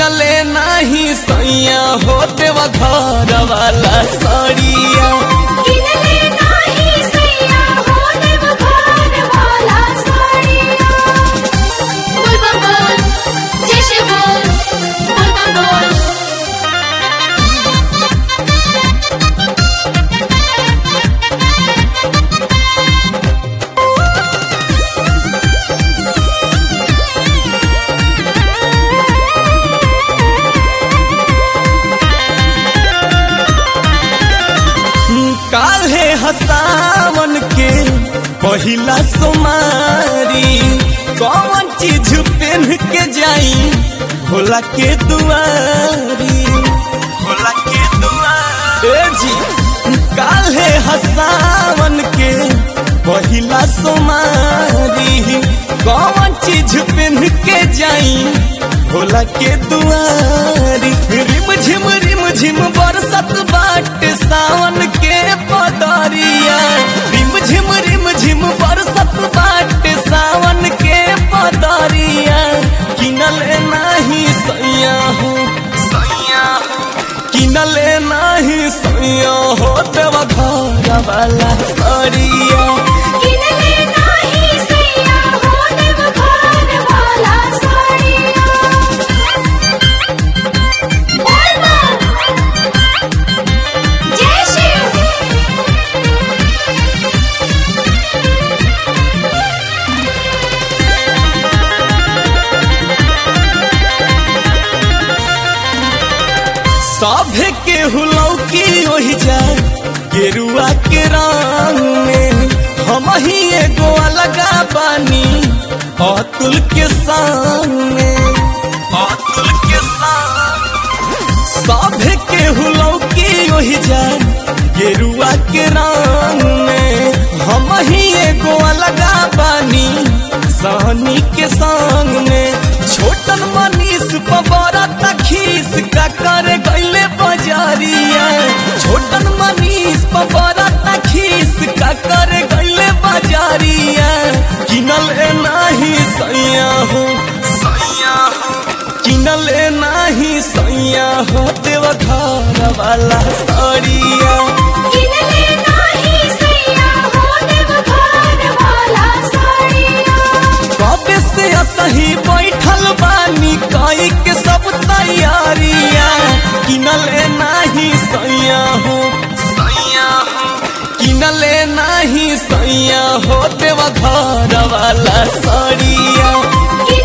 किनले नाही सैया हो देवा घर वाला सड़िया किनले नाही सैया हो देव घर वाला साड़िया बोल बम बोल जय श्री बोल बोल बम बोल काल्हे हसावन के पहिला सोमारी कौन चीज पहन के जाई भोला के दुआरी भोला के दुआरी ए जी काल्हे हसावन के पहिला सोमारी कौन चीज पहन के जाई भोला के दुआरी रिम झिम रिम झिम बरसत बाट सावन के पदरिया रिम झिम रिम झिम बरसत बाट सावन के पदरिया किनले नाही सैया हो सैया हो किनले नाही सैया हो देवा घर वाला सड़िया किनले नाही सैया हो देव घर वाला साड़िया बोल बम जय श्री सभे के हुलौकी ओहि जा गेरुआ के रंग में हम ही एगो अलगा बानी अतुल के सामने अतुल के सामने सभे के हुलौकी ओहि जा गेरुआ के रंग में हम ही एगो अलगा बानी सहनी के संग में छोटन मनीष पबरा तखीस का करे गईले बजारिया छोटन मनीष पबरा तखीस का करे गईले बजारिया किनले नाही सैया हो सैया हो किनले नाही सैया हो देव घर वाला सड़िया किनले नाही सैया हो देव घर वाला साड़िया कबे से असही बैठल बानी कई के सब तैयारिया किनले नाही सैया हो सैया हो किनले नाही सैया हो देवा घर वाला सड़िया किनले